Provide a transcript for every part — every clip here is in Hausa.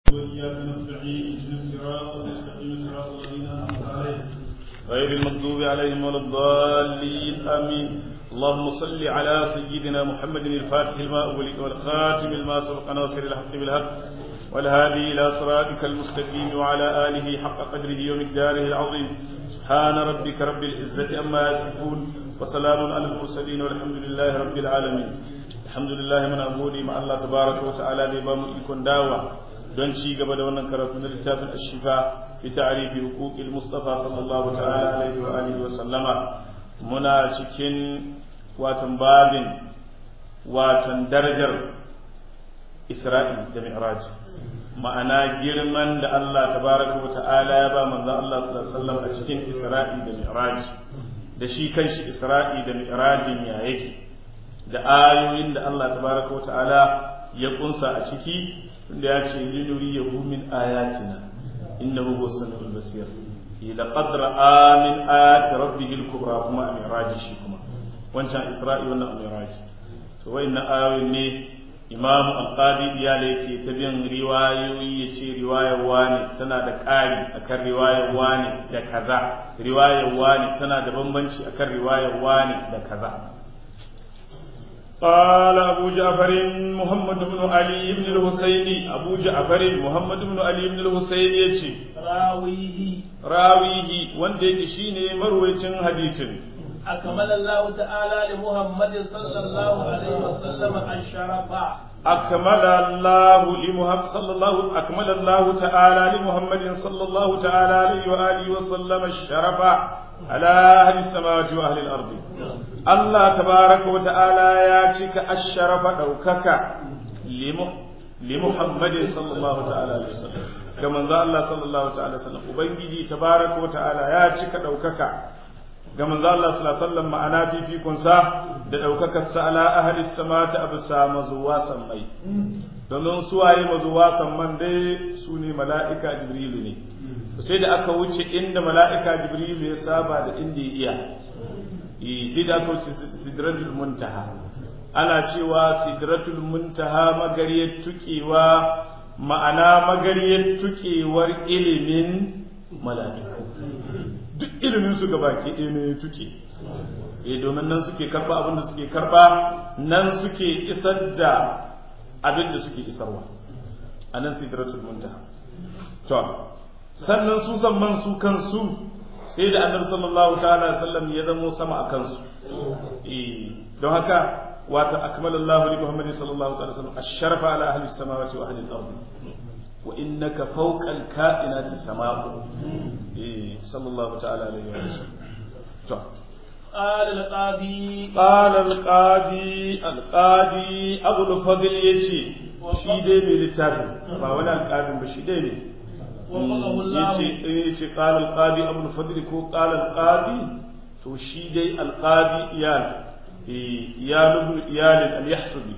وإياك نستعين اهدنا الصراط المستقيم صراط الذين أنعمت عليهم غير المغضوب عليهم ولا الضالين آمين اللهم صل على سيدنا محمد الفاتح لما أغلق والخاتم لما سبق ناصر الحق بالحق والهادي إلى صراطك المستقيم وعلى آله حق قدره ومقداره العظيم سبحان ربك رب العزة أما يصفون وسلام على المرسلين والحمد لله رب العالمين الحمد لله من أبودي مع الله تبارك وتعالى لبام إكون داوة don ci gaba da wannan karatu na littafin ashifa fi ta'rifi huquqil mustafa sallallahu ta'ala alaihi wa alihi wa sallama muna cikin watan babin watan darajar Isra'i da Mi'raj ma'ana girman da Allah tabaraka wa ta'ala ya ba manzo Allah sallallahu alaihi wasallam a cikin Isra'i da Mi'raj da shi kanshi Isra'i da Mi'rajin ya yake da ayoyin da Allah tabaraka wa ta'ala ya kunsa a ciki da ya ce linuri ya min ayatina innahu huwa samiul basir ila qadra amin ayati rabbih al-kubra kuma a mi'raj shi kuma wancan isra'i wannan mi'raj to wayannan ayoyin ne imamu al-qadi iyale yake ta bin riwayoyi ya ce riwayar wani tana da ƙari akan riwayar wani da kaza riwayar wani tana da bambanci akan riwayar wani da kaza قال أبو جعفر محمد بن علي بن الحسين أبو جعفر محمد بن علي بن الحسين يتي راويه راويه وندي شيني مرويتين حديث أكمل الله تعالى لمحمد صلى الله عليه وسلم الشرف أكمل الله لمحمد صلى الله أكمل الله تعالى لمحمد صلى الله تعالى عليه وآله وسلم الشرف على أهل السماوات وأهل الأرض الله تبارك وتعالى ياتيك الشرف دوكك لمحمد صلى الله تعالى عليه وسلم كما ذا الله صلى الله تعالى وسلم وبنجي تبارك وتعالى ياتيك دوكك كما ذا الله صلى الله عليه وسلم معنا في فيكم سا da ɗaukakarsa ala ahli samata abu sa mazuwa sammai domin suwaye mazuwa samman dai su ne mala'ika jibrilu ne sai da aka wuce inda mala'ika jibrilu ya saba da inda ya iya sai da aka wuce sidratul muntaha ana cewa sidratul muntaha magariyar tukewa ma'ana magariyar tukewar ilimin mala'iku duk ilimin su gaba ke ɗaya ne tuke eh domin nan suke karba abin da suke karba nan suke isar da abin da suke isarwa a nan sidratul muntaha to sannan su samman su kansu sai da annabi sallallahu ta'ala sallam ya zamo sama a kansu eh don haka wata akmalallahu li muhammadin sallallahu ta'ala sallam ash-sharafa ala ahli samawati wa ahli al-ard wa innaka fawqa al-ka'inati sama'u eh sallallahu ta'ala alaihi wa sallam to قال القاضي قال القاضي القاضي ابو الفضل يجي shi dai mai littafin ba wani alƙalin ba shi dai ne yace qala alqadi abu al-fadl ko qala alqadi to shi dai alqadi iyal iyal iyal al-yahsubi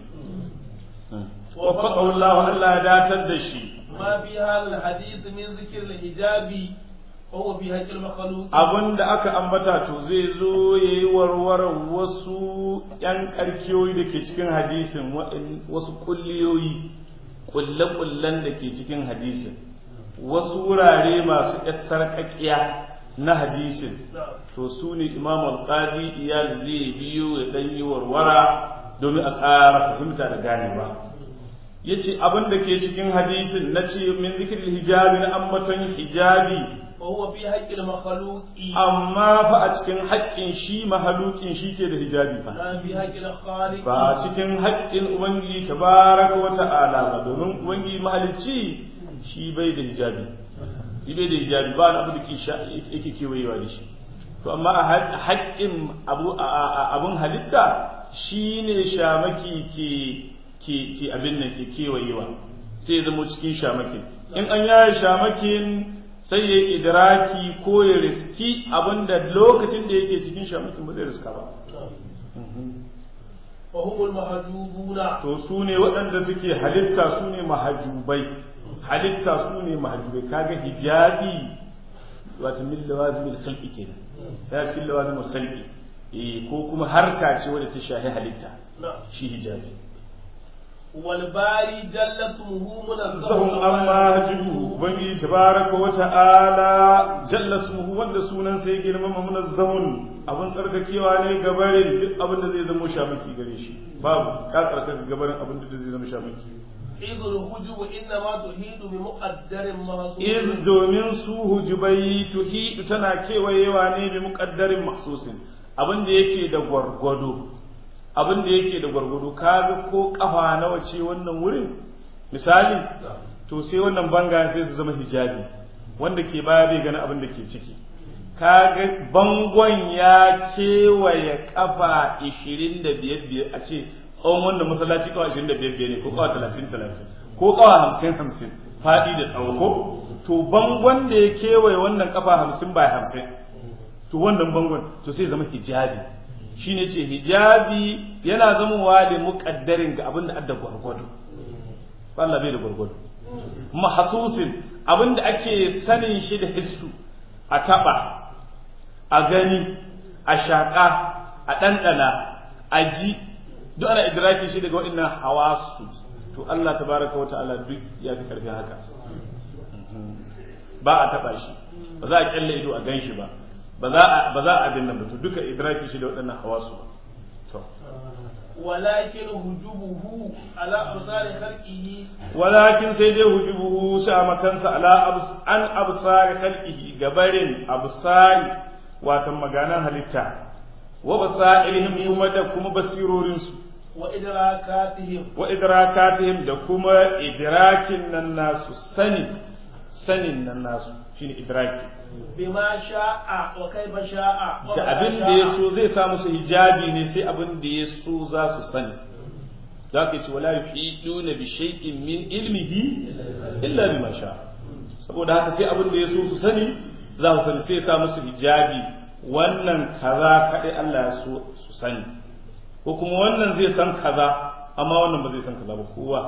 وفقه الله الله داتر دشي ما في هذا الحديث من ذكر الحجاب وهو في حق المخلوق abin da aka ambata to zai zo ya yi warwarar wasu ‘yan ƙarkiyoyi da ke cikin hadisin wasu kulliyoyi kulle-kullen da ke cikin hadisin wasu wurare masu ‘yar sarƙaƙiya na hadisin to su ne imam al-qadi iyal zai biyo ya ɗan yi warwara domin a ƙara fahimta da ganewa ya ce abin da ke cikin hadisin na ce min zikirin hijabi na ambaton hijabi وهو في حق المخلوق amma fa a cikin haƙƙin shi mahalukin shi ke da hijabi fa لا في حق الخالق ba cikin haƙƙin ubangiji tabaraka wa ta'ala ba domin ubangiji mahalicci shi bai da hijabi shi bai da hijabi ba na abu da yake kewayewa da shi to amma a haƙƙin abu abun halitta shine shamaki ke ke ke abin nan ke kewayewa sai ya zama cikin shamakin in an yaye shamakin sai ya idraki ko ya riski abinda lokacin da yake cikin shamakin ba zai riska ba وهم المحجوبون to su ne waɗanda suke halitta su ne mahajubai halitta su ne mahajubai kaga hijabi wato min lawazimil khalqi kenan ya cikin lawazimil khalqi eh ko kuma harka ce wadda ta shahi halitta shi hijabi والباري جل اسمه منزه zahum amma hajibu ubangiji tabaraka wa ta'ala jalla ismuhu wanda sunan sai girmama munazzahun abin tsarkakewa ne gabarin duk abin da zai zama shamaki gare shi babu ka tsarkaka gabarin abin da zai zama shamaki إذ الهجب إنما تهيد بمقدر محصور iz domin su hujubai tuhidu tana kewayewa ne bi muqaddarin mahsusin abin da yake da gwargwado abin da yake da gwargwado kaga ko kafa nawa ce wannan wurin misali to sai wannan banga sai su zama hijabi wanda ke baya bai gani abin da ke ciki kaga bangon ya kewaye kafa 25 a ce tsawon wannan masallaci kawa 25 ne ko kawa 30 30 ko kawa 50 50 fadi da tsawo ko to bangon da ya kewaye wannan kafa 50 by 50 to wannan bangon to sai zama hijabi shine ce hijabi yana zamowa da muƙaddarin ga abin da adda gwargwado Allah bai da gwargwado mahasusin abin da ake sanin shi da hissu a taba a gani a shaƙa a ɗanɗana a ji duk ana idraki shi daga waɗannan hawasu to Allah tabaraka wa ta'ala duk ya fi ƙarfi haka ba a taba shi ba za a kyalle ido a gan shi ba ba za a ba za a abin nan ba to duka idraki shi da waɗannan hawasu ba to ولكن هجوبه على أبصار خلقه walakin sai dai hujubuhu sa makansa ala abs an absari khalqihi gabarin absari wato maganan halitta wa basairihim kuma da kuma basirorinsu وإدراكاتهم wa idrakatihim da kuma idrakin nan nasu sani sanin nan nasu shine idraki بما شاء وكيف شاء da ومتى abin da شاء. ya so zai sa musu hijabi ne sai abin da ya so za su sani za ka ce wala yuhiduna bi shay'in min ilmihi illa bima sha saboda haka sai abin da ya so su sani za su sani sai ya sa musu hijabi wannan kaza kadai Allah ya so su sani ko kuma wannan zai san kaza amma wannan ba zai san kaza ba kowa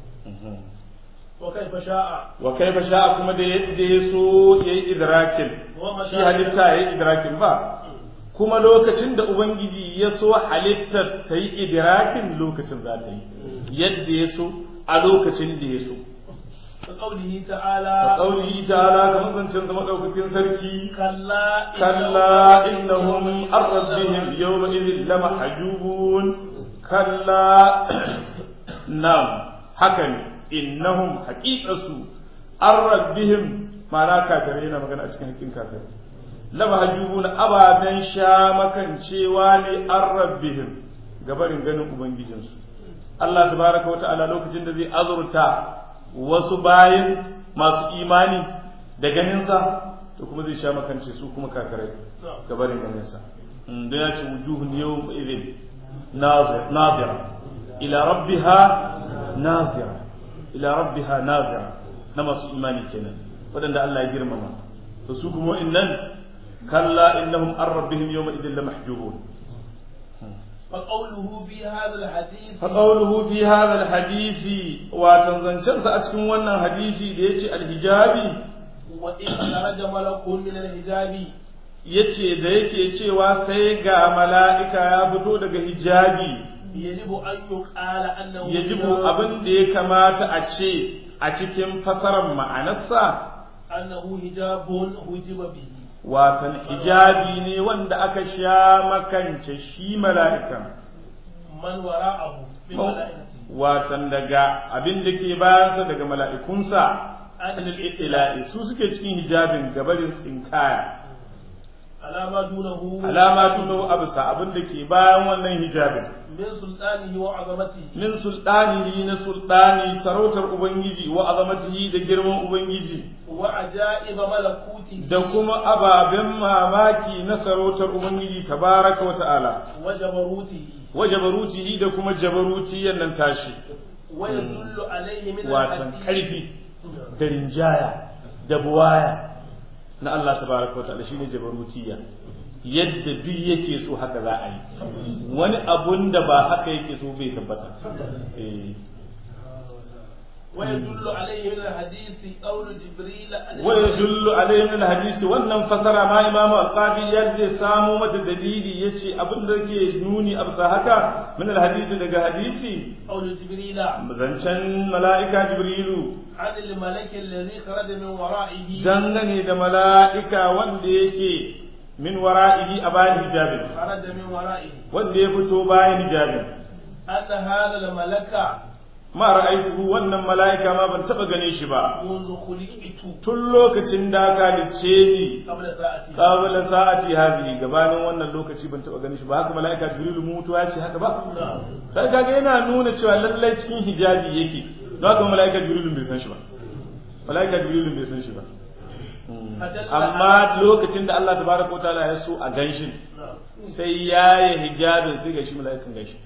وكيف شاء wa kaifa sha'a kuma da yadda ya so yayi idrakin shi halitta yayi idrakin ba kuma lokacin da ubangiji ya so halittar ta yi idrakin lokacin za ta yi yadda ya so a lokacin da ya so كقوله a تعالى ƙaunihi ta'ala ga mazancin sa madaukakin sarki كلا kalla innahum an rabbihim yawma idhin lamahjubun kalla nam haka ne innahum haqiqasu an rabbihim ma'ana kafirai yana magana a cikin hakkin kafirai lamahjubun ababen sha makancewa ne an rabbihim gabarin ganin ubangijinsu Allah tabaraka wa ta'ala lokacin da zai azurta wasu bayin masu imani da ganinsa to kuma zai sha makance su kuma kakarai gabarin ganinsa don ya ce wujuhun yau idin nazira ila rabbiha nazira ila rabbiha nazira na masu imani kenan waɗanda Allah ya girmama to su kuma innan kalla innahum an rabbihim yawma idin la mahjubun فقوله في هذا الحديث فقوله في هذا الحديث وتنزنشن أسكن wannan hadisi da yace alhijabi وإن خرج ملك من الحجاب yace da yake cewa sai ga mala'ika ya fito daga hijabi يجب أن يقال أنه yajibu abin da ya kamata a ce a cikin fasarar ma'anarsa أنه حجاب حجب به watan hijabi ne wanda aka sha makance shi mala'ikan من وراءه من ملائكته watan daga abin da ke bayansa daga mala'ikunsa anil ila'i su suke cikin hijabin gabarin tsinkaya على ما دونه alama tuno abisa abin da ke bayan wannan hijabin من سلطانه وعظمته min sultanihi na sultani sarautar ubangiji wa azamatihi da girman ubangiji وعجائب ملكوته da kuma ababen mamaki na sarautar ubangiji tabaraka wa ta'ala وجبروته wa jabarutihi da kuma jabarutiyan nan tashi ويدل عليه من watan الحديث karfi da rinjaya da buwaya na Allah tabaraka wa ta'ala shine jabarutiya yadda duk yake so haka za a yi wani abun da ba haka yake so bai tabbata eh ويدل عليه من الحديث قول جبريل عن ويدل عليه من الحديث wannan fasara ma imamu alqadi ya zai samu mata dalili yace abin da ke nuni absa haka min alhadisi daga hadisi قول جبريل zancen mala'ika jibrilu عن الملك الذي خرج من ورائه dangane da mala'ika wanda yake min wara'ihi a bayan hijabin خرج من ورائه wanda ya fito bayan hijabin أن هذا الملك ma ra'aytuhu wannan mala'ika ma ban taba gane shi ba منذ خلقت tun lokacin da aka lice ni قبل ساعتي qabla sa'ati hadhihi gabanin wannan lokaci ban taba gane shi ba haka mala'ika jibrilu mutuwa ya ce haka ba sai kaga yana nuna cewa lallai cikin hijabi yake don haka mala'ika jibrilu bai san shi ba mala'ika jibrilu bai san shi ba amma lokacin da Allah tabaraka wa ta'ala ya so a ganshin sai ya yi hijabin sai ga shi mala'ikan gashi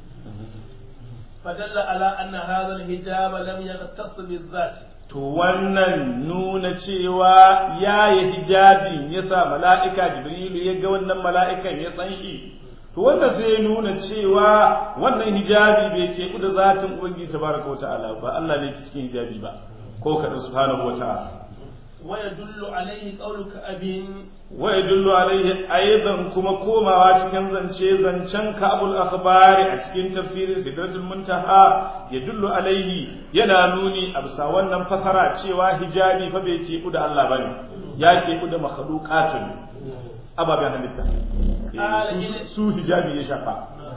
فدل على أن هذا الحجاب لم يختص بالذات to wannan nuna cewa ya yi hijabin ya sa mala'ika jibrilu ya ga wannan mala'ikan ya san shi to wanda sai ya nuna cewa wannan hijabi bai ke da zatin ubangiji tabaraka wa ta'ala ba Allah ne ke cikin hijabi ba ko kaɗan subhanahu wa ta'ala ويدل عليه قولك أبي wa yadullu alaihi aidan kuma komawa cikin zance zancen kabul akhbari a cikin tafsirin sidratul muntaha yadullu alaihi yana nuni a bisa wannan fasara cewa hijabi fa bai ke da Allah bane ya ke da makhluqatun ababen halitta Eh, su su hijabi ya shafa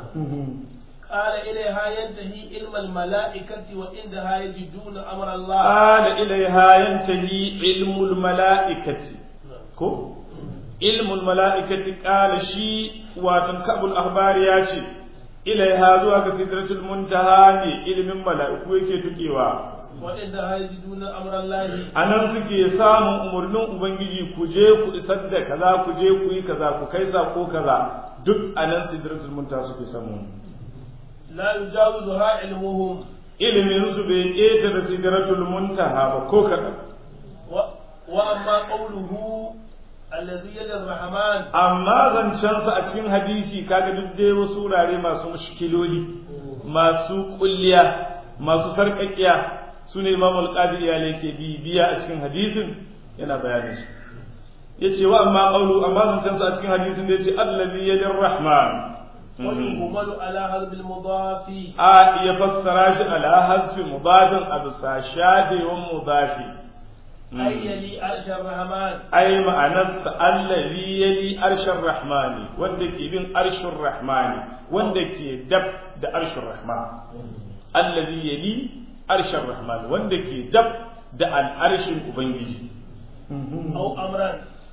قال إليها ينتهي علم الملائكة وعندها يجدون أمر الله qala ilaiha yantahi ilmul malaikati ko ilmul mala'ikati ƙala shi watan kabul ahbari ya ce ilaiha zuwa ga sidratul muntaha ne ilimin mala'iku yake tukewa وعندها يجدون أمر الله a nan suke samun umarnin ubangiji ku je ku isar da kaza ku je ku yi kaza ku kai sako kaza duk a nan sidratul muntaha suke samu لا يجاوزها علمهم ilimin su bai ƙetare sidratul muntaha ba ko kaɗan و... وأما قوله الذي يد الرحمن amma zancensa a cikin hadisi kaga duk dai wasu wurare masu mushkiloli masu kulliya masu sarƙaƙiya su ne imam al-qadi ya ke bibiya a cikin hadisin yana bayanin su yace wa amma qawlu amma zancensa a cikin hadisin da yace allazi yadir rahman ويهمل على هذا المضاف a ya fassara shi ala hasfi mudafin a bisa shajewan mudafi أي يلي عرش الرحمن ai ma'anarsa allazi yali arshar rahmani wanda ke bin arshin rahmani wanda ke dab da arshin rahman allazi yali arshar rahmani wanda ke dab da al'arshin ubangiji أو أمرا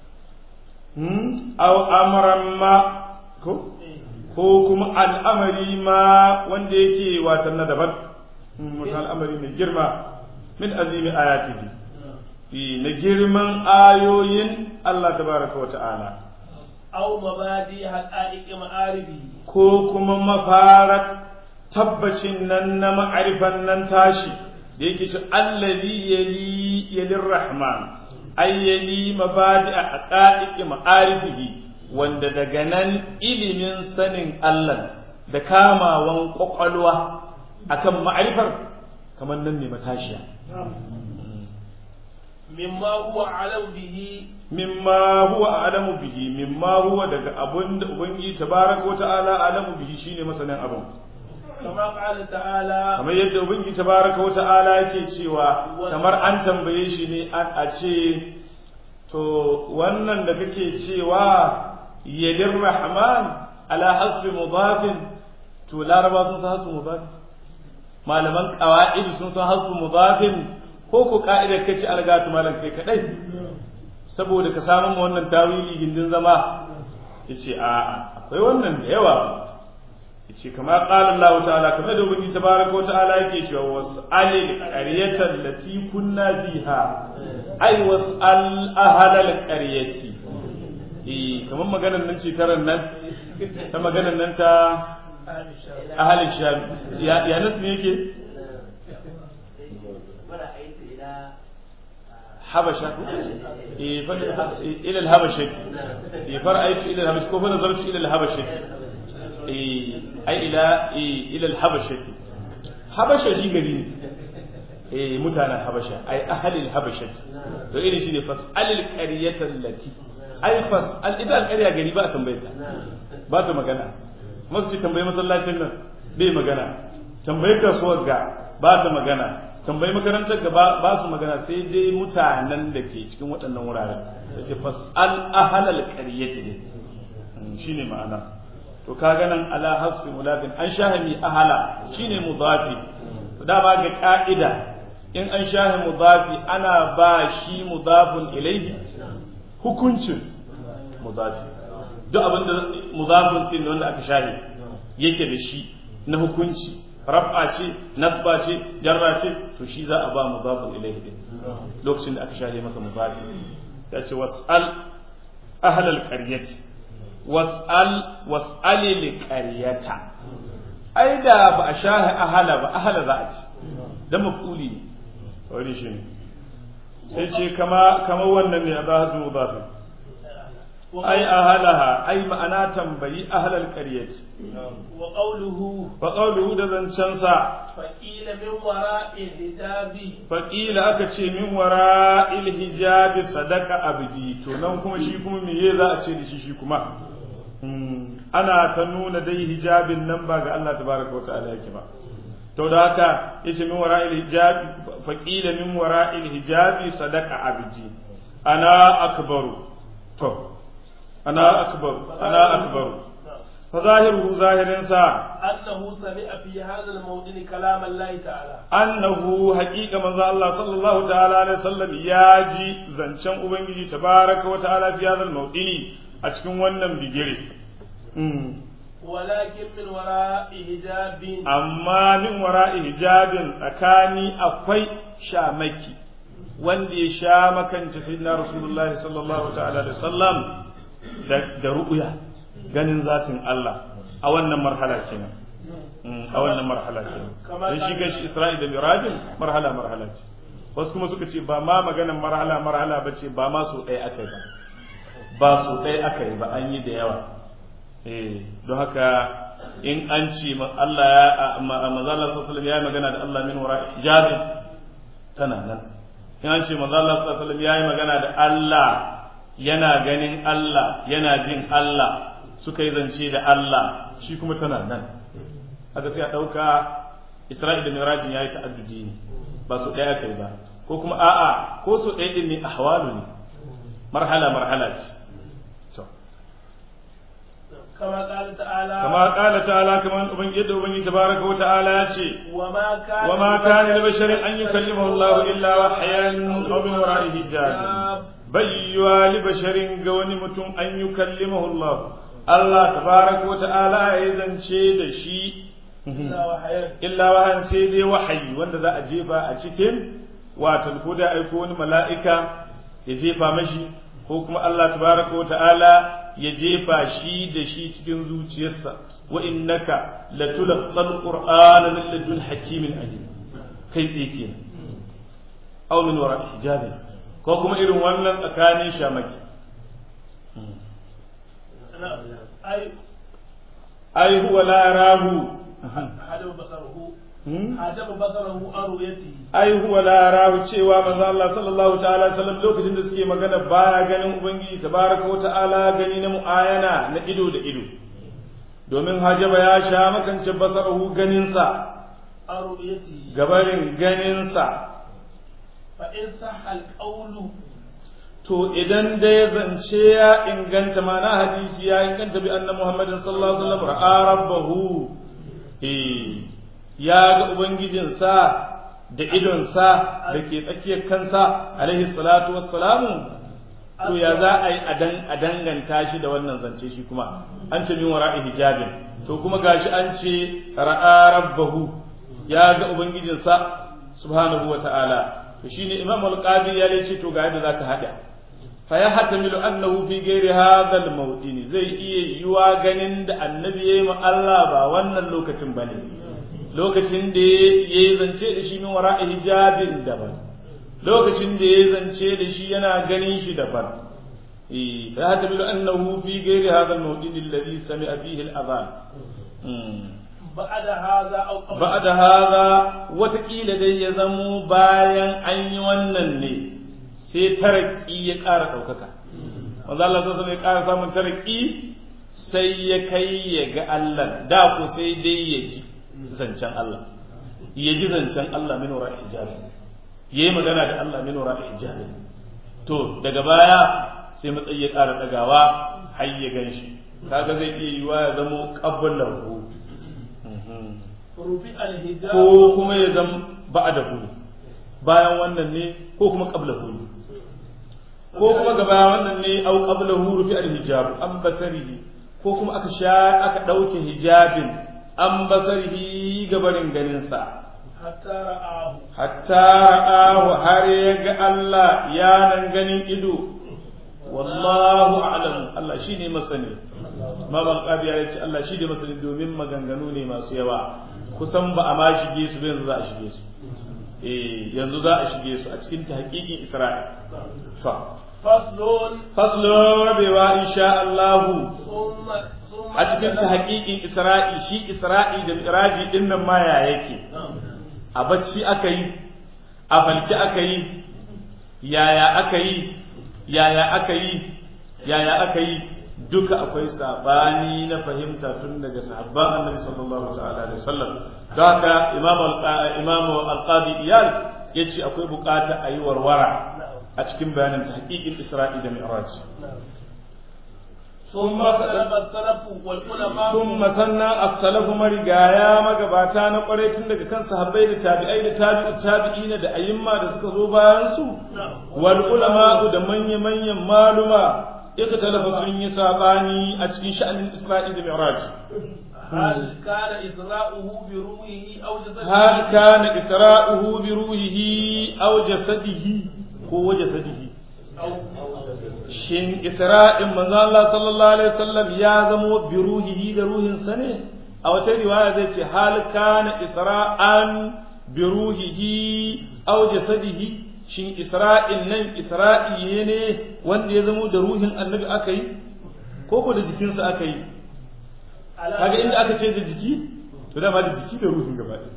Hmm? aw amran ma ko ko kuma al'amari ma wanda yake watan na daban Hmm, wata al'amari mai girma min azimi ayatihi fi na girman ayoyin Allah tabaraka wa ta'ala أو مبادئ حقائق معارفه ko kuma mafarar tabbacin nan na ma'arifan nan tashi da yake ce allazi yali yalir rahman ay yali mabadi a haqa'iqi ma'arifihi wanda daga nan ilimin sanin Allah da kamawan kwakwalwa akan ma'arifar kamar nan ne matashiya مما هو أعلم به mimma huwa a'lamu bihi mimma huwa daga abun da ubangiji tabaraka wa ta'ala a'lamu bihi shine masanin abun كما قال تعالى kamar yadda ubangiji tabaraka wa ta'ala yake cewa kamar an tambaye shi ne an a ce to wannan da kake cewa yadir rahman ala hasbi mudafin to laraba sun san hasbi mudafin malaman qawaid sun san hasbi mudafin ko ko ka'idar kace algatu malam kai kadai saboda ka samu ma wannan tawili gindin zama yace a'a akwai wannan da yawa yace kama qala Allah ta'ala kamar da ubangi tabaraka wa ta'ala yake cewa was'alil qaryata allati kunna fiha ay was'al ahlal qaryati eh kamar maganar nan ce taran nan ta maganar nan ta ahalin sham ya ya nasu ne yake habasha eh fa ila al-habashati eh fara'aytu ila al-habashati ko fa nazartu ila al-habashati eh ai ila ila al-habashati habasha shi gari ne eh mutanen habasha ai ahalil habashati to irin shine fas'alil qaryatan lati ai fas'al idan alƙarya gari ba a tambaye ta ba ta magana masu ce tambayi masallacin nan bai magana tambayi kasuwar ga ba ta magana tambayi makarantar ga ba su magana sai dai mutanen da ke cikin waɗannan wuraren da ce fas'al ahalal qaryati ne shine ma'ana to kaga nan ala hasbi mudafin an shahami ahala shine mudafi dama ga ka'ida in an shahi mudafi ana ba shi mudafun ilaihi hukuncin mudafi duk abin da mudafin din wanda aka shahi yake da shi na hukunci raf'a ce nasba ce jarra ce to shi za a ba mudafun ilaihi din lokacin da aka shahi masa mudafi ya ce was'al ahlal qaryati was'al was'ali li qaryata ai da ba a shahi ahala ba ahala za a ci dan mafuli ne wani shi ne sai ce kama kama wannan ne a ba hasu mudafin ai ahalaha ai ma'ana tambayi ahlal qaryati wa qawluhu fa qawluhu da zancen sa fa qila min wara'i hijabi fa qila aka ce min wara'il hijabi sadaka abdi to nan kuma shi kuma me za a ce da shi shi kuma ana ta nuna dai hijabin nan ba ga Allah tabaraka wa ta'ala yake ba to da haka yace min wara'il hijabi fa qila min wara'il hijabi sadaka abdi ana akbaru to ana akbaru ana akbaru fa zahiruhu zahirin sa annahu sami'a fi hadha al-mawdin kalam Allah ta'ala annahu haqiqa manzo Allah sallallahu ta'ala alaihi wasallam ya ji zancen ubangiji tabaraka wa ta'ala fi hadha al-mawdini a cikin wannan bigire walakin min wara'i hijabin amma min wara'i hijabin tsakani akwai shamaki wanda ya sha makanci sayyidina rasulullahi sallallahu ta'ala alaihi wasallam da ru'uya ganin zatin Allah a wannan marhala kenan a wannan marhala kenan dan shi gashi Isra'i da Mirajin marhala marhala ce wasu kuma suka ce ba ma maganan marhala marhala ba ce ba ma so ɗaya aka yi ba ba so ɗaya aka yi ba an yi da yawa eh don haka in an ce Allah ya manzo Allah sallallahu alaihi ya magana da Allah min wara hijabin tana nan in an ce manzo Allah sallallahu alaihi ya yi magana da Allah yana ganin Allah yana jin Allah suka yi zance da Allah shi kuma tana nan haka sai a ɗauka Isra'il da Mirajin ya yi ta'addudi ne ba su ɗaya kai ba ko kuma a'a ko su ɗaya ɗin ne ahwalu ne marhala marhala ce كما قال تعالى كما قال تعالى كما ubangiji yadda ubangiji tabaraka wa ta'ala ya ce وما كان وما كان لبشر ان يكلمه الله الا وحيا او من وراء حجاب bayyuwa li basharin ga wani mutum an yi kallimahu Allah Allah tabaraka wa ta'ala ya zance da shi illa wahan sai dai wahayi wanda za a jefa a cikin wato ko da aiko wani mala'ika ya jefa mashi ko kuma Allah tabaraka wa ta'ala ya jefa shi da shi cikin zuciyarsa wa innaka latulqal qur'ana min ladun hakimin alim kai tsaye kenan aw min wara hijabin ko kuma irin wannan tsakanin shamaki ai huwa la rahu hadabu basaruhu hadabu basaruhu an ru'yatihi ai huwa la rahu cewa manzo Allah sallallahu ta'ala alaihi wasallam lokacin da suke magana baya ganin ubangiji tabaraka wa ta'ala gani na muayana na ido da ido domin hajaba ya sha makance basaruhu ganin sa an ru'yatihi gabarin ganin sa fa in sahha al-qawlu to idan da ya zance ya inganta mana hadisi ya inganta bi anna muhammadin sallallahu alaihi wasallam ra'a rabbahu eh ya ga ubangijinsa da idonsa da ke tsakiyar kansa alaihi salatu wassalamu to ya za a yi a danganta shi da wannan zance shi kuma an ce min wara'i hijabin to kuma gashi an ce ra'a rabbahu ya ga ubangijinsa subhanahu wa ta'ala to shine imam al-qadi ya ce to ga yadda zaka hada fa ya hatamilu annahu fi ghairi hadha al-mawdin zai iya yiwa ganin da annabi yayi ma Allah ba wannan lokacin bane lokacin da yayi zance da shi min wara'i hijabin daban lokacin da yayi zance da shi yana ganin shi daban eh fa ya hatamilu annahu fi ghairi hadha al-mawdin alladhi sami'a fihi al-adhan بعد هذا أو قبل ba da haza watakila dai ya zamo bayan an yi wannan ne sai taraki ya ƙara ɗaukaka wanda Allah sai ya ƙara samun taraki sai ya kai ya ga Allah da ko sai dai ya ji zancen Allah ya ji zancen Allah min wara hijabi yayi magana da Allah min wara hijabi to daga baya sai matsayi ya ƙara ɗagawa har ya ganshi kaga zai iya yiwa ya zamo qablahu رفع الحجاب ko kuma ya zama ba'da hu bayan wannan ne ko kuma qablahu ne ko kuma gaba wannan ne au qablahu rufi al-hijab an basarihi ko kuma aka sha aka dauke hijabin an basarihi gabarin ganin sa حتى رآه hatta ra'ahu har ya ga Allah ya nan ganin ido wallahu a'lam Allah shine masani ma ban qabiya ya ce Allah shine masani domin maganganu ne masu yawa kusan ba a ma shige su ba yanzu za a shige su eh yanzu za a shige su a cikin tahqiqin Isra'il fa فصل faslu rabewa insha Allah ثم ثم a cikin tahqiqin Isra'i shi Isra'i da Miraji din nan ma ya yake a bacci aka yi a falki aka yi yaya aka yi yaya aka yi yaya aka yi duka akwai sabani na fahimta tun daga sahabban annabi sallallahu ta'ala alaihi wasallam don haka imam imam al-qadi iyal yace akwai bukata a yi warwara a cikin bayanin tahqiqin isra'i da mi'raj ثم سلف السلف والعلماء ثم sannan as-salafu marigaya magabata na kwarai tun daga kan sahabbai da tabi'ai da tabi'u tabi'ina da ayyimma da suka zo bayan su wal ulama da manya manyan maluma ikhtalafa sun yi sabani a cikin sha'anin Isra'i da Mi'raj هل كان إسراؤه بروحه أو جسده hal kana isra'uhu bi ruhihi aw jasadihi ko jasadihi أو shin isra'in manzo Allah sallallahu alaihi wasallam ya zamo bi ruhihi da ruhin sa ne a wata riwaya zai ce hal kana isra'an bi ruhihi aw jasadihi shin isra'in nan isra'i ne wanda ya zamo da ruhin annabi aka yi ko ko da jikinsa aka yi kaga inda aka ce da jiki to dama da jiki da ruhin gaba ɗaya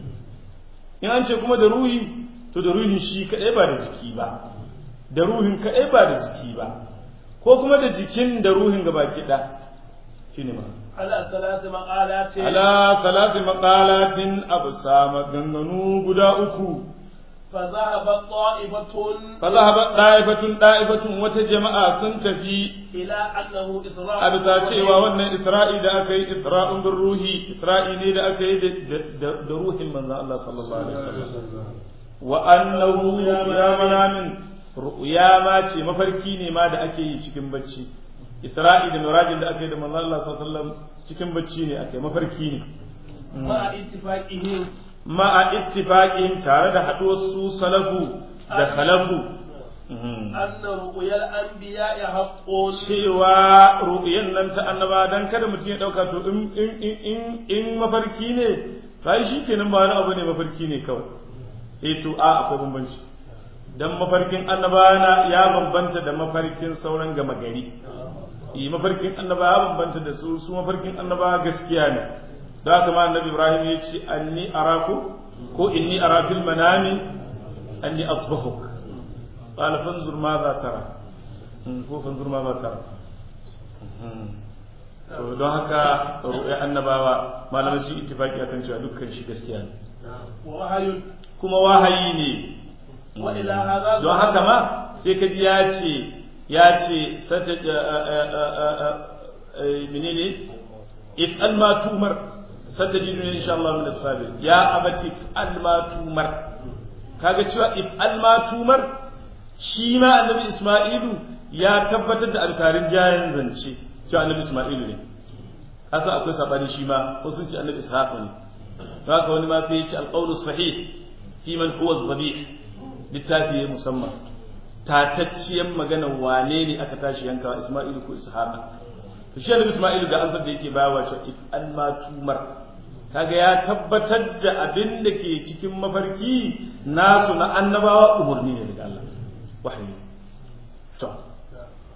in an ce kuma da ruhi to da ruhin shi kaɗai ba da jiki ba da ruhin kaɗai ba da jiki ba ko kuma da jikin da ruhin gaba ki ɗa shi ne ma على ثلاث مقالات ala salati maqalatin absa maganganu guda uku فذهب طائفة fa zahaba da'ifatun da'ifatun wata jama'a sun tafi إلى أنه إسراء a bisa cewa wannan isra'i da aka yi isra'un bin ruhi isra'i ne da aka yi da- da da ruhin manzon Allah sallallahu alaihi wasallam wa annahu ya manamin ru'ya ma ce mafarki ne ma da ake yi cikin bacci isra'i da mirajin da aka yi da manzon Allah sallallahu alaihi wasallam cikin bacci ne aka yi mafarki ne مع اتفاقهم ma'a ittifaqin tare da haɗuwar su salafu da khalafu أن رؤيا الأنبياء حق cewa ru'yan nan ta annaba dan kada mutum ya dauka to in in in in, in mafarki ne to ai shikenan ba wani abu ne mafarki ne kawai eh to a akwai bambanci dan mafarkin annaba na ya bambanta da mafarkin sauran gama gari eh mafarkin annaba ya bambanta da su su mafarkin annaba gaskiya ne da haka ma annabi Ibrahim ya ce anni araku ko inni ara fil manami anni asbahuk qala fanzur ma za tara ko fanzur ma za tara to don haka ru'ya annabawa malamai su ittifaki akan cewa dukkan shi gaskiya ne ووحي kuma wahayi ne وإلى هذا don haka ma sai ka ji ya ce ya ce sata menene if al ma tumar satajidu ne insha Allah min as-sabir ya abati if al ma tumar kaga cewa if al ma tumar shi ma annabi Isma'ilu ya tabbatar da alsarin jayan zance cewa annabi Isma'ilu ne asa akwai sabani shi ma ko sun ce annabi Ishaq ne haka wani ma sai ya ce al-qawlu sahih fi man huwa az-zabih littafi ya musamman tatacciyar magana wane ne aka tashi yankawa Isma'ilu ko Ishaqa to shi annabi Isma'ilu ga ansar da yake bayawa cewa if an ma tumar kaga ya tabbatar da abin da ke cikin mafarki nasu na annabawa umurni ne daga Allah wahayi to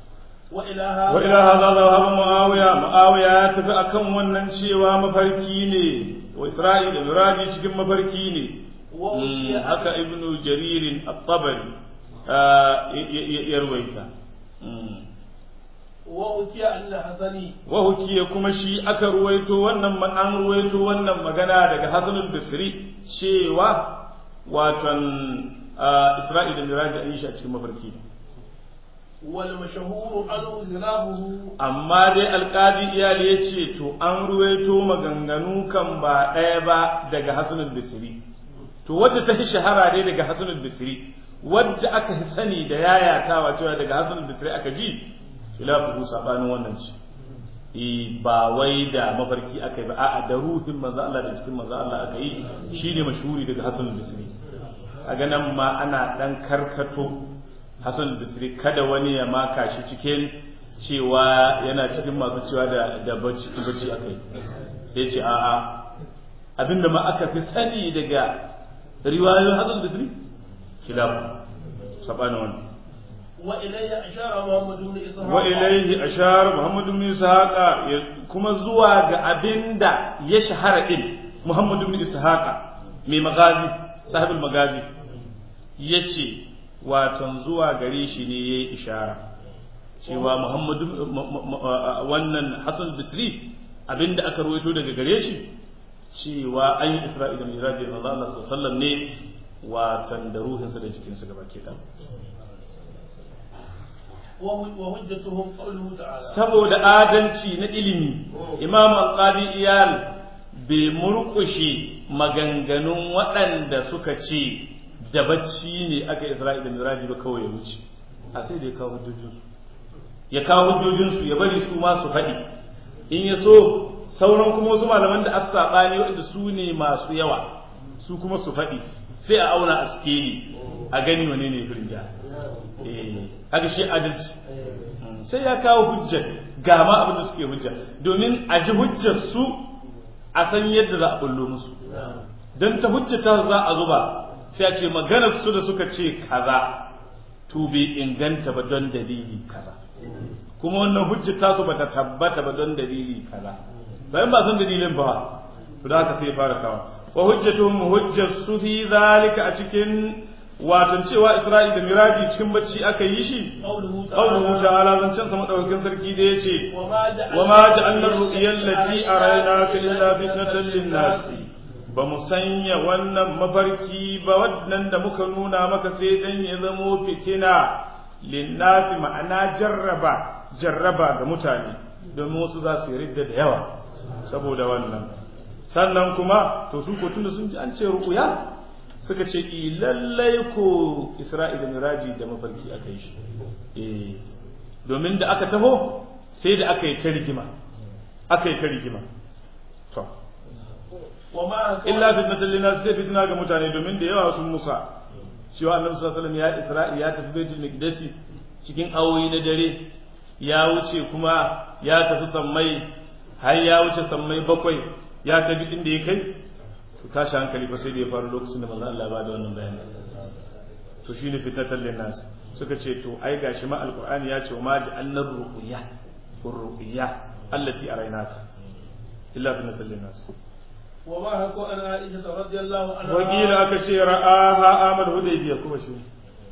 wa ila hadha wa ila hadha dhahaba muawiya muawiya ya tafi akan wannan cewa mafarki ne wa isra'il da miraji cikin mafarki ne wa Mm, utiya haka ibnu jaririn at-tabari ya ruwaita Mm. wa utiya an hasani wa hukiya kuma shi aka ruwaito wannan ma- an ruwaito wannan magana daga Hassan al-Basri cewa watan ah, Isra'il da Miraj an yi shi a cikin mafarki wal mashhur anhu zirabuhu amma dai alƙadi iyali ya ce to an ruwaito maganganu kan ba ɗaya ba daga Hassan al-Basri to wadda ta fi shahara dai daga Hassan al-Basri wadda aka fi sani da yayatawa cewa daga Hassan al-Basri aka ji khilafu sabanin wannan ce eh ba wai da mafarki aka yi ba a'a da ruhin manzo Allah da cikin manzo Allah aka yi shine mashhuri daga Hassan al-Basri kaga nan ma ana dan karkato Hassan al-Basri kada wani ya maka shi cikin cewa yana cikin masu cewa da da bacci bacci aka yi sai ce a'a abinda ma aka fi sani daga riwayoyin Hassan al-Basri khilafu sabanin wannan wa ilayya ashara muhammad ibn ishaq wa ilaihi ashar Muhammad ibn Ishaqa ya- kuma zuwa ga abinda ya shahara din Muhammad ibn Ishaqa mai magazi sahibul magazi yace waton zuwa gare shi ne yayi ishara cewa Muhammad wannan Hassan Bisri abinda aka rawaito daga gare shi cewa an yi Isra'ila mai Miraji da Allah sallallahu alaihi wasallam ne watan da ruhinsa da jikinsa gaba ke da wa hujjatuhum qawluhu ta'ala saboda adalci na ilimi imam al-qadi iyal bai murkushe maganganun waɗanda suka ce da bacci ne aka isra'i da miraji ba kawai ya wuce a sai da ya kawo hujjojinsu ya kawo hujjojinsu ya bari su ma su faɗi in ya so sauran kuma wasu malaman da aka saɓani waɗanda su ne masu yawa su kuma su faɗi sai a auna a skeli a gani wane ne firin jihar haka shi adalci sai ya kawo hujjar ga ma abin da suke hujja domin a ji hujjar su a san yadda za a bullo musu don ta hujjata za a zuba sai a ce maganar su da suka ce kaza to bai inganta ba don dalili kaza kuma wannan hujjata su bata tabbata ba don dalili kaza bayan ba san dalilin ba to da haka sai fara kawo wa hujjatuhum hujjar su fi zalika a cikin watan cewa Isra'i da Miraji cikin bacci aka yi shi qawluhu qawluhu ta'ala zancen sa madaukakin sarki da yace wa ma ja'alna ar-ru'ya allati araynaka illa fitnatan lin-nas ba mu sanya wannan mafarki ba wannan da muka nuna maka sai dan ya zamo fitina lin-nas ma'ana jarraba jarraba ga mutane domin wasu za su yi ridda da yawa saboda wannan sannan kuma to su ko tunda sun ji an ce ru'ya suka ce i lallai ko isra'ila miraji da mafarki aka yi shi eh domin da aka taho sai da aka yi ta rigima aka yi ta rigima to wa ma illa fitnatan linnas sai fitna ga mutane domin da yawa sun musa cewa annabi sallallahu alaihi wasallam ya isra'i ya tafi baitul miqdisi cikin awoyi na dare ya wuce kuma ya tafi sammai har ya wuce sammai bakwai ya tafi inda ya kai to tashi hankali fa sai da ya faru lokacin da manzo Allah ya bada wannan bayani to shine fitnatan linnas suka ce to ai gashi ma alqur'ani ya ce ma ja'alna ru'ya ru'ya allati araynaka illa fitnatan linnas wa ma hako an aisha radiyallahu anha wakila aka ce ra'aha amal hudaybiya kuma shi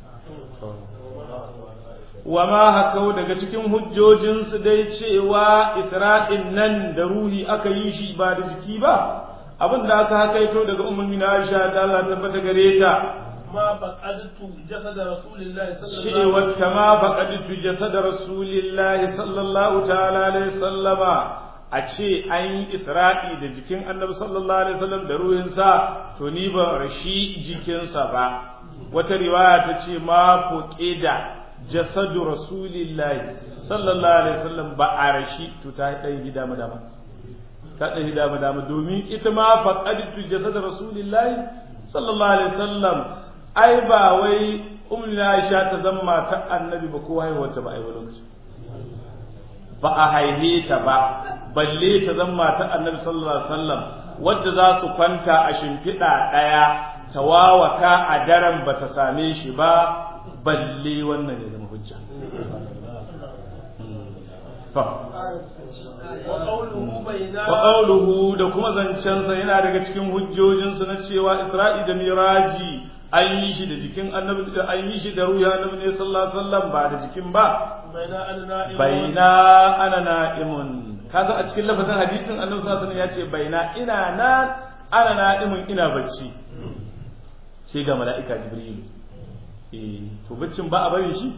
wa ma hakau daga cikin hujjojinsu dai cewa isra'in nan da ruhi aka yi shi ba da jiki ba abin da aka hakaito daga ummul mina Aisha da Allah tabbata gare ta ma baqadtu jasad rasulillahi sallallahu cewa ta ma baqadtu jasad rasulillahi sallallahu ta'ala alaihi sallama a ce an yi isra'i da jikin annabi sallallahu alaihi wasallam da ruhinsa to ni ba rashi jikinsa ba wata riwaya ta ce ma fuqida jasadu rasulillahi sallallahu alaihi wasallam ba a rashi to ta dai gida madama ta ɗari dama dama domin ita ma faƙaditu jasad rasulillahi sallallahu alaihi wasallam ai ba wai ummu Aisha ta zama ta annabi ba ko haihuwar ta ba ai lokaci ba a haife ta ba balle ta zama ta annabi sallallahu alaihi wasallam wadda za su kwanta a shimfiɗa ɗaya ta wawaka a daren ba ta same shi ba balle wannan ya zama hujja wa qawluhu bayna wa qawluhu da kuma zancensa yana daga cikin hujjojinsu na cewa Isra'i da Miraji an yi shi da jikin annabi an yi shi da ruhi annabi ne sallallahu alaihi wasallam ba da jikin ba bayna anna baina ana na'imun kaga a cikin lafazin hadisin annabi sallallahu alaihi wasallam ya ce baina ina na ana na'imun ina bacci sai ga mala'ika jibrilu eh to baccin ba a bari shi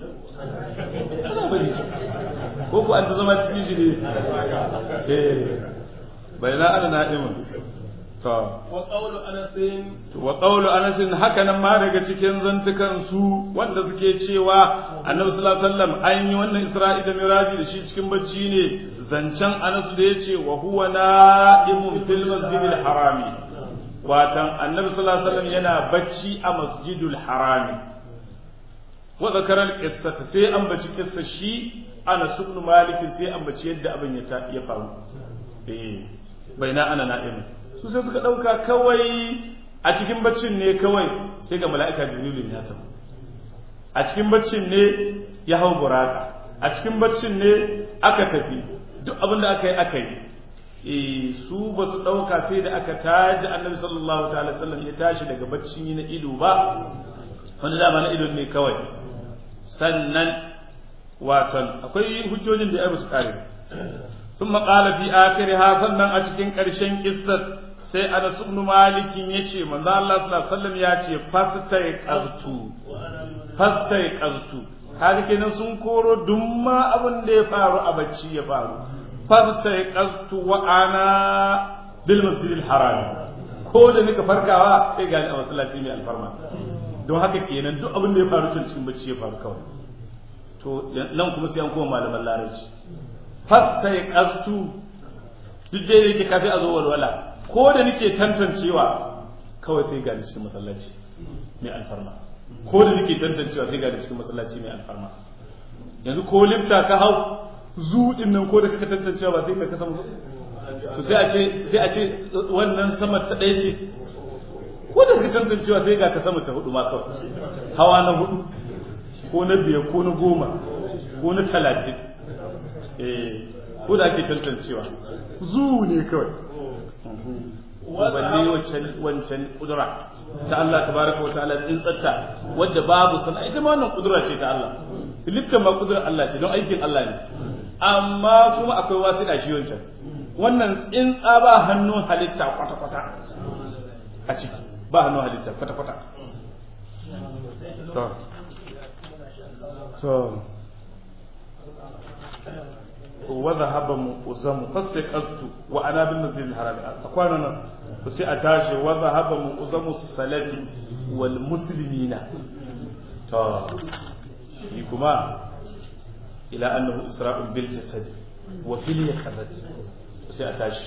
ana bari shi ko ku an ta zama cikin shi ne eh baina ana na'imun to wa qawlu anas wa qawlu anas haka nan ma daga cikin zantukan su wanda suke cewa annabi sallallahu alaihi wasallam an yi wannan isra'i da miraji da shi cikin bacci ne zancen anas da yace wa huwa na'imun fil masjidil harami watan annabi sallallahu alaihi wasallam yana bacci a masjidul harami wa zakara al-qissata sai an baci kissa shi anas ibn malik sai an baci yadda abin ya ya faru eh baina ana na'imun su sai suka ɗauka kawai a cikin baccin ne kawai sai ga mala'ika jibrilu ya tafi a cikin baccin ne ya hau buraka a cikin baccin ne aka tafi duk abin da aka yi aka yi e su ba su ɗauka sai da aka tayar da annabi sallallahu ta'ala sallam ya tashi daga baccin yi na ido ba wanda dama na ido ne kawai sannan waton akwai hujjojin da ya ba su kare ثم قال في آخرها sannan a cikin ƙarshen kissar sai Anas ibn Malik yace manzo Allah sallallahu alaihi wasallam yace fastai qaztu fastai qaztu kaga kenan sun koro dumma abin da ya faru a bacci ya faru fastai qaztu wa ana bil masjidil haram ko da nika farkawa sai ga a masallaci mai alfarma don haka kenan duk abin da ya faru can cikin bacci ya faru kawai to nan kuma sai an koma malaman larabci fasta ya kastu duk dai yake kafi a zo walwala ko da nake tantancewa kawai sai ga cikin masallaci mai alfarma ko da nake tantancewa sai ga cikin masallaci mai alfarma yanzu ko lifta ka hau zuɗin nan ko da ka tantancewa ba sai ka kasa to sai a ce sai a ce wannan sama ta ɗaya ce ko da ka tantancewa sai ga ka sama ta hudu ma kawai hawa na hudu ko na biyar ko na goma ko na talatin ko da ake tantancewa zu ne kawai balle wancan wancan kudura ta Allah tabaraka wa ta'ala tsintsatta wadda babu sana ita ma wannan kudura ce ta Allah liftan ma kudura Allah ce don aikin Allah ne amma kuma akwai wasu da shi wancan wannan tsintsa ba hannun halitta kwata kwata a ciki ba hannun halitta kwata kwata to to وذهب مؤزم فاستيقظت وانا بالمسجد الحرام اكوانا nan to sai a tashi wa zahaba mu'zamu salati wal muslimina to shi kuma ila annahu isra'un bil jasad wa fil yaqazat sai a tashi